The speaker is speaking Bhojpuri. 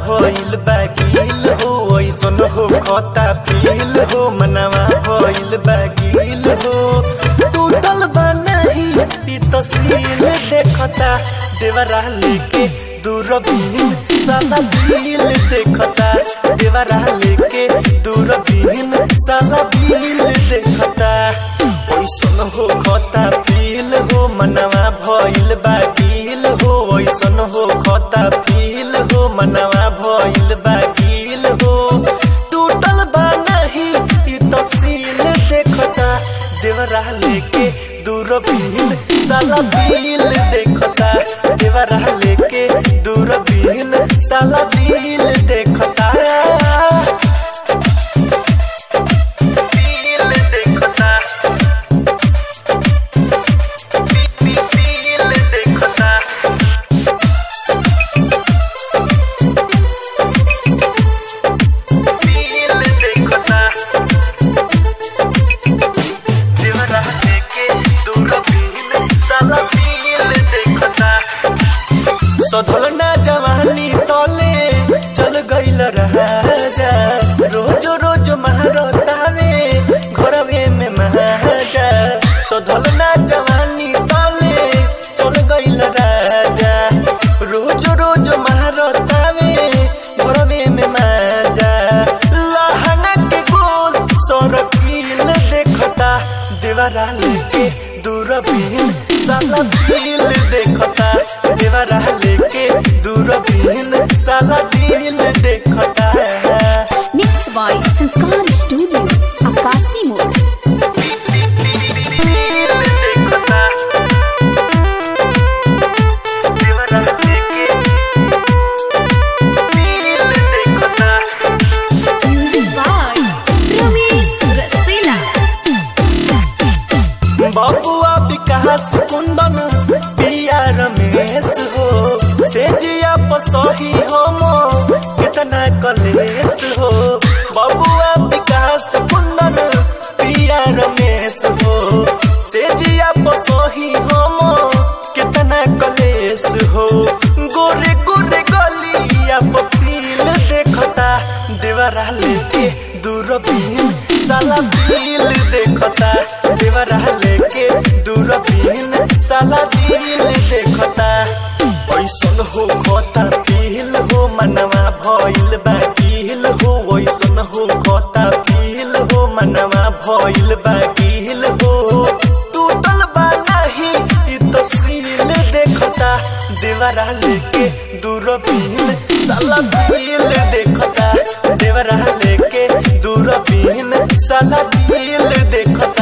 भइल बागिल हो ऐसन हो खता फील हो मनवा भइल बागिल हो टूटल बा नहीं ई तस्वीर देखता देवरा लेके दूरबीन साला दिल देखता देवरा लेके दूरबीन साला दिल देखता ऐसन हो खता फील हो मनवा भइल बागिल हो ऐसन हो खता फील हो मनवा भइल बागिल हो टूटल बा नहीं ई तस्वीर देखता देवरा लेके दूरबीन साला दिल देखता देवरा लेके दूरबीन साला दिल देखता दिल देखता दिल देखता दिल देखता देवरा लेके दूरबीन साला दिल देखता सधल ना जवानी तले चल गइल राजा रोज रोज महारतावे घरवे में महाजा सधल ना जवानी तले चल गइल राजा रोज रोज महारतावे घरवे में माजा लहंगा के गोल सरकील देखता देवरा लेके दूरबीन साला दिल देखता देवरा लेके दूरबीन साला दिल देखता Mixed by Sanskar Studio, Akasi Mode. दिल देखता देवरा लेके दिल देखता Music by Ramesh Rasela. बबुआ विकास कुंदन पिया रमेश हो से जिया पसही हम कितना कलेश हो बबुआ विकास कुंदन पिया रमेश हो से जिया पसही हम कितना कलेश हो गोरे गोरे गलिया पतील देखता देवरा लेके दूरबीन साला दिल देखता देवरा लेके दूरबीन साला दिल देखता ऐसन हो खोता पील हो मनवा भइल बाकिल हो ऐसन हो खोता पील हो मनवा भइल बाकिल हो टूटल बा नहीं ई तस्वीर देखता देवरा लेके दूरबीन साला दिल देखता देवरा लेके दूरबीन साला दिल देखता